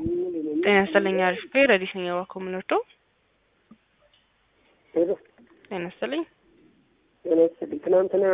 ጤና ይስጥልኝ አሪፍ ቤ ረዲስ ነኝ እባክዎ የምንወደው ሄሎ ጤና ይስጥልኝ ጤና ይስጥልኝ። ትናንትና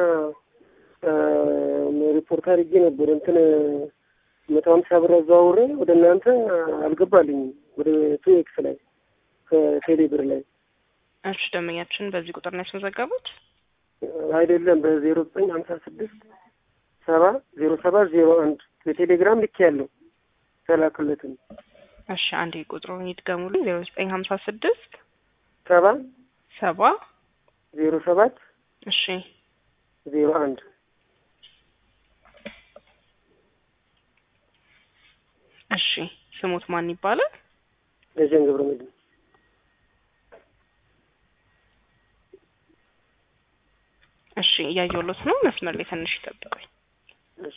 ሪፖርት አድርጌ ነበር እንትን መቶ ሀምሳ ብር አዘዋውሬ ወደ እናንተ አልገባልኝም። ወደ ቱ ኤክስ ላይ ከቴሌ ብር ላይ እሺ ደንበኛችን በዚህ ቁጥር ነው ያስመዘገቡት አይደለም በዜሮ ዘጠኝ ሀምሳ ስድስት ሰባ ዜሮ ሰባት ዜሮ አንድ በቴሌግራም ልክ ያለው ተላክለትም እሺ አንዴ ቁጥሩን ይድገሙልኝ ዜሮ ዘጠኝ ሀምሳ ስድስት ሰባ ሰባ ዜሮ ሰባት እሺ ዜሮ አንድ እሺ ስሙት ማን ይባላል ደጀን ገብረ መድህን እሺ እያየሁሎት ነው መስመር ላይ ትንሽ ይጠብቁኝ እሺ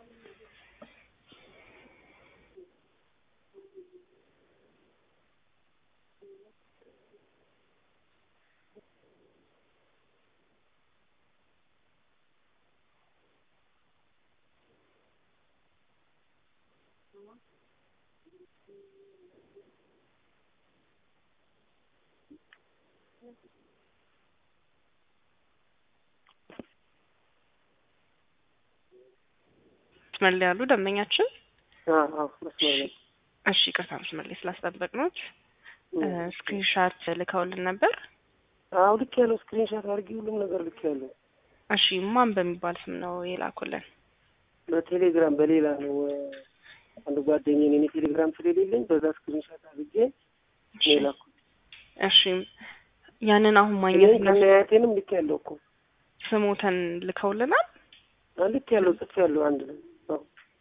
መስመር ላይ ያሉ ደንበኛችን አዎ አዎ መስመር ላይ እሺ ይቅርታ መስመር ላይ ስላስጠበቅኖት ስክሪንሻት ልከውልን ነበር አዎ ልክ ያለው ስክሪንሻት አድርጊ ሁሉም ነገር ልክ ያለው እሺ ማን በሚባል ስም ነው የላኩልን በቴሌግራም በሌላ ነው አንድ ጓደኛዬ እኔ ቴሌግራም ስለሌለኝ በዛ ስክሪንሻት አድርጌ ነው የላኩት እሺ ያንን አሁን ማግኘት እኔም ከነያቴንም ልክ ያለው እኮ ስሞተን ልከውልናል አዎ ልክ ያለው ጽፍ ያለው አንድ ላይ አዎ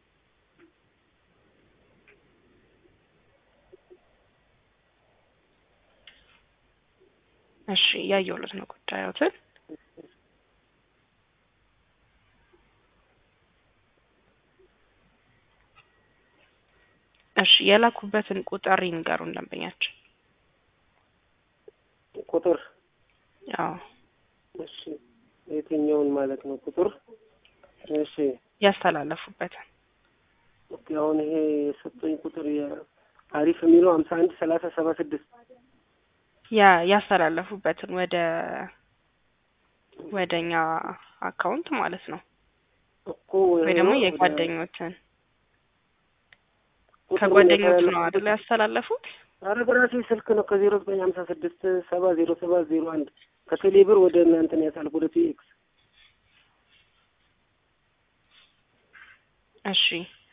እሺ እያየሁለት ነው ጉዳዮትን እሺ የላኩበትን ቁጥር ይንገሩን ደንበኛችን ቁጥር አዎ እሺ የትኛውን ማለት ነው ቁጥር እሺ ያስተላለፉበትን ኦኬ አሁን ይሄ የሰጠኝ ቁጥር አሪፍ የሚለው ሀምሳ አንድ ሰላሳ ሰባ ስድስት ያ ያስተላለፉበትን ወደ ወደኛ አካውንት ማለት ነው እኮ ወይ ደግሞ ወደ- የጓደኞትን ቁጥሩን ከጓደኞቹ ነው የተላለፉበት- አይደል ያስተላለፉት ኧረ በራሴ ስልክ ነው ከዜሮ ዘጠኝ ሀምሳ ስድስት ሰባ ዜሮ ሰባት ዜሮ አንድ ከቴሌ ብር ወደ እናንተ ነው ያሳልፍ ወደ ቲኤክስ እሺ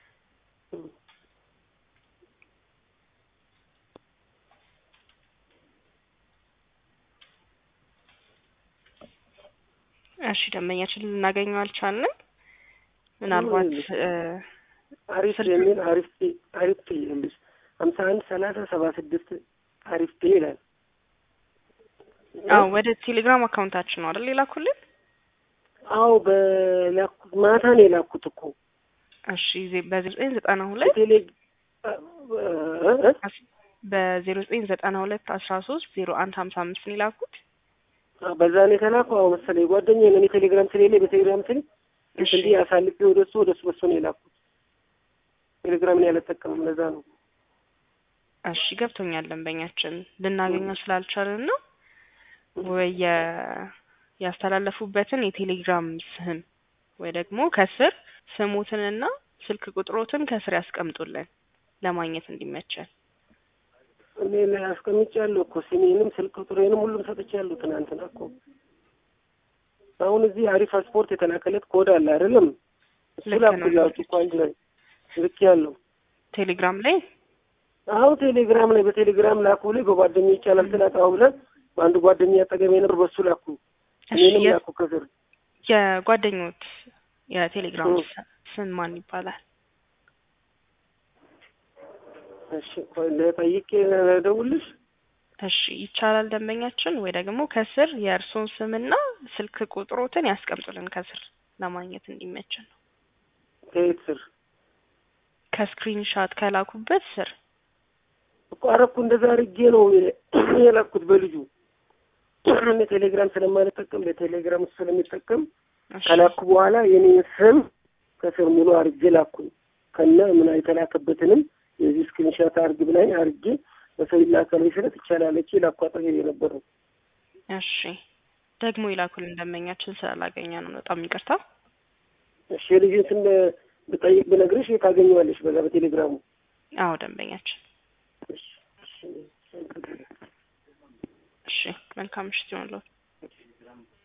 እሺ ደንበኛችን ልናገኘው አልቻልንም ምናልባት እ አሪፍ ስልክ- የሚል አሪፍ ፔ አሪፍ ፔ ይልሽ ሀምሳ አንድ ሰላሳ ሰባ ስድስት አሪፍ ፔ ይላል አዎ ወደ ቴሌግራም አካውንታችን ነው አይደል የላኩልን አዎ በላኩት ማታ ነው የላኩት እኮ እሺ ዜ- በዜሮ ዘጠኝ ዘጠና ሁለት ቴሌ እ- እ- በዜሮ ዘጠኝ ዘጠና ሁለት አስራ ሶስት ዜሮ አንድ ሀምሳ አምስት ነው የላኩት አ- በዛ ነው የተላከው። አዎ መሰለኝ ጓደኛዬ ነው። እኔ ቴሌግራም ስለሌለኝ በቴሌግራም ስል እሺ እንዲህ አሳልፌ ወደ እሱ ወደ እሱ በሱ ነው የላኩት። ቴሌግራምን ያልጠቀምም ለዛ ነው። እሺ ገብቶኛል ደንበኛችን ልናገኘው ስላልቻልን ነው ወይ የ- ያስተላለፉበትን የቴሌግራም ስም ወይ ደግሞ ከስር ስሙትንና ስልክ ቁጥሮትን ከስር ያስቀምጡልን ለማግኘት እንዲመቸን እኔ ላይ አስቀምጫለሁ እኮ ስሜንም ስልክ ቁጥሬንም ሁሉም ሰጥቻለሁ ትናንትና እኮ። አሁን እዚህ አሪፍ ስፖርት የተላከለት ኮድ አለ አይደለም? እሱ ልክ ነው። ላኩላችሁ እኮ አንድ ላይ ልክ ያለው ቴሌግራም ላይ አሁን ቴሌግራም ላይ በቴሌግራም ላኩ ላይ በጓደኛ ይቻላል ስላጣው ብለን በአንዱ ጓደኛ አጠገቤ ነበር በሱ ላኩ እሺ እኔንም የ- ላኩ ከስር የጓደኞት የቴሌግራም እ። ስ- ስም ማን ይባላል? እሺ ቆይ ለጠይቄ ደውልሽ እሺ ይቻላል ደንበኛችን ወይ ደግሞ ከስር የእርሶን ስምና ስልክ ቁጥሮትን ያስቀምጡልን ከስር ለማግኘት እንዲመችን ነው። ከየት ስር ከስክሪንሻት ከላኩበት ስር እኮ አረኩ እንደዛ አድርጌ ነው የላኩት በልጁ እኔ ቴሌግራም ስለማልጠቀም በቴሌግራም እሱ ስለሚጠቀም እሺ ከላኩ በኋላ የኔን ስም ከስር ሙሉ አድርጌ ላኩኝ ከነ ምን የተላከበትንም የዚህ ስክሪንሻት አርግ ብላኝ አርጌ በሰው ይላካል መሰረት ይቻላለች ላኳጠር የነበረው እሺ ደግሞ ይላኩልን ደንበኛችን ስላላገኘ ነው። በጣም ይቅርታ። እሺ የልጅን ስም ብጠይቅ ብነግርሽ ታገኘዋለሽ በዛ በቴሌግራሙ አዎ ደንበኛችን። እሺ እሺ እሺ መልካም ምሽት ይሆንልዎት።